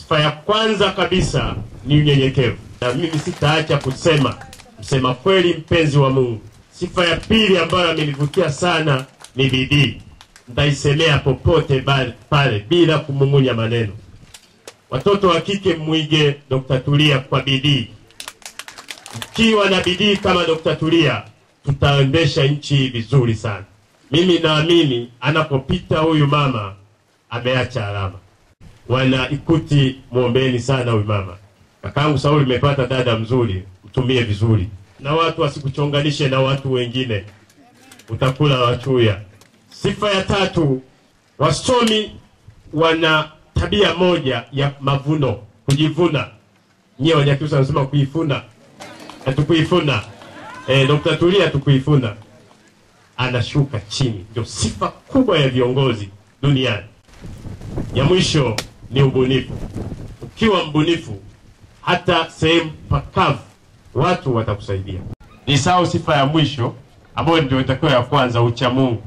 Sifa ya kwanza kabisa ni unyenyekevu, na mimi sitaacha kusema msema kweli, mpenzi wa Mungu. Sifa ya pili ambayo amenivutia sana ni bidii. Nitaisemea popote bali- pale bila kumung'unya maneno. Watoto wa kike mwige Dr. Tulia kwa bidii. Mkiwa na bidii kama Dr. Tulia, tutaendesha nchi vizuri sana. Mimi naamini anapopita huyu mama ameacha alama. Wana Ikuti, mwombeni sana huyu mama. Kakangu Sauli, umepata dada mzuri, mtumie vizuri, na watu wasikuchonganishe na watu wengine, utakula wachuya. Sifa ya tatu, wasomi wana tabia moja ya mavuno, kujivuna. Nyie Wanyakyusa wanasema kuifuna, hatukuifuna. Eh, Dr. Tulia hatukuifuna, anashuka chini. Ndio sifa kubwa ya viongozi duniani. Ya mwisho ni ubunifu. Ukiwa mbunifu, hata sehemu pakavu watu watakusaidia. Nisahau sifa ya mwisho ambayo ndio itakuwa ya kwanza, ucha Mungu.